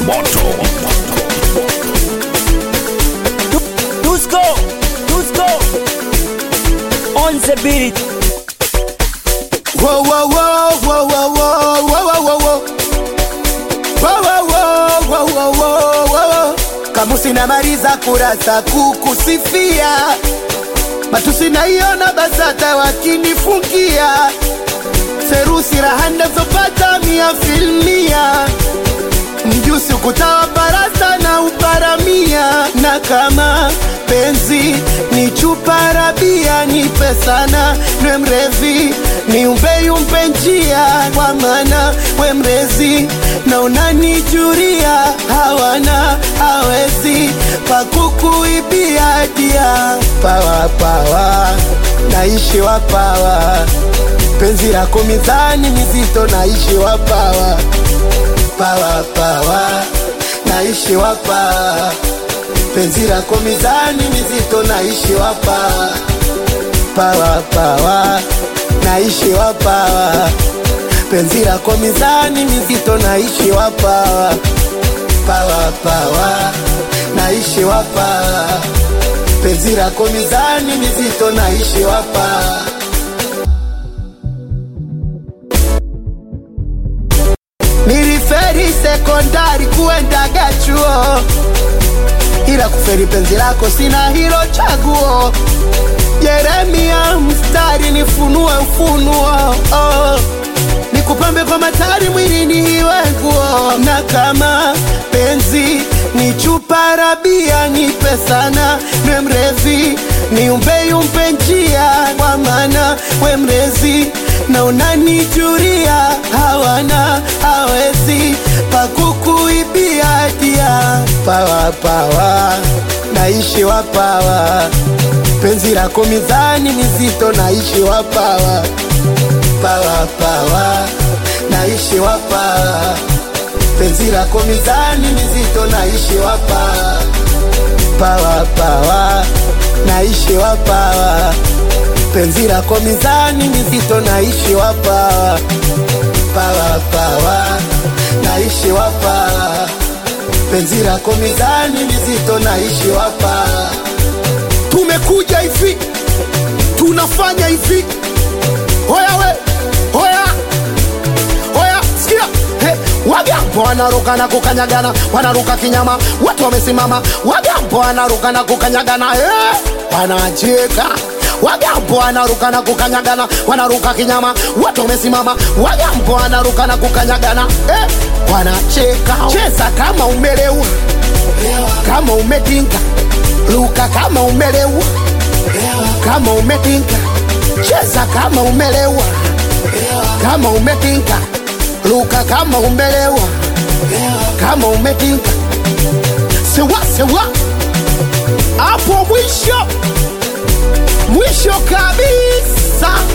moto Dusko, Dusko, on the beat. Whoa, whoa, whoa, whoa, whoa, whoa, whoa, whoa, whoa. Whoa, whoa, whoa, whoa, whoa, whoa, whoa. Kamusi namaliza kurasa kukusifia, matusi naiona BASATA wakinifungia, serusi raha ndazopata mia filmia, mjusi ukutawa barasa na uparamia, na kama penzi ni chupa rabia, nipe sana nwe mrevi ni umbeyumpe njia kwa maana we mrezi na unanijuria hawana hawezi pakukuibia dia pawa pawa naishi wapawa penzi lako mizani mizito naishi wapawa pawa pawa naishi wapawa penzi lako mizani mizito naishi wapawa pawa pawa naishi wapawa penzi lako mizani mizito naishi wapawa pawa pawa naishi wapawa penzi lako mizani mizito naishi wapawa niliferi sekondari kuendaga chuo ila kuferi penzi lako sina hilo chaguo Yeremia mstari nifunue ufunuo oh. Nikupambe kwa matari mwilini iwe nguo, na kama penzi ni chupa rabia, nipe sana nwe mrevi, niumbe yumpe njia, kwa maana we mrezi na unanijuria, hawana hawezi pakukuibia dia pawa pawa, naishi wapawa penzi lako mizani mizito naishi wapawa pawa pawa naishi wapawa penzi lako mizani mizito naishi wapawa pawa pawa naishi wapawa penzi lako mizani mizito naishi wapawa pawa pawa naishi wapawa penzi lako mizani mizito naishi wapawa tumekuja hivi tunafanya hivi hoya we hoya hoya sikia hey, wagambo wanaruka na kukanyagana wanaruka kinyama watu wamesimama wagambo wanaruka na kukanyagana hey, wanacheka wagambo wanaruka na kukanyagana wanaruka kinyama watu wamesimama wagambo wanaruka na kukanyagana hey, wanacheka cheza kama umelewa kama umedinga luka kama umelewa kama umedinga cheza kama umelewa kama umedinga luka kama umelewa kama umedinga sewa sewa hapo mwisho mwisho kabisa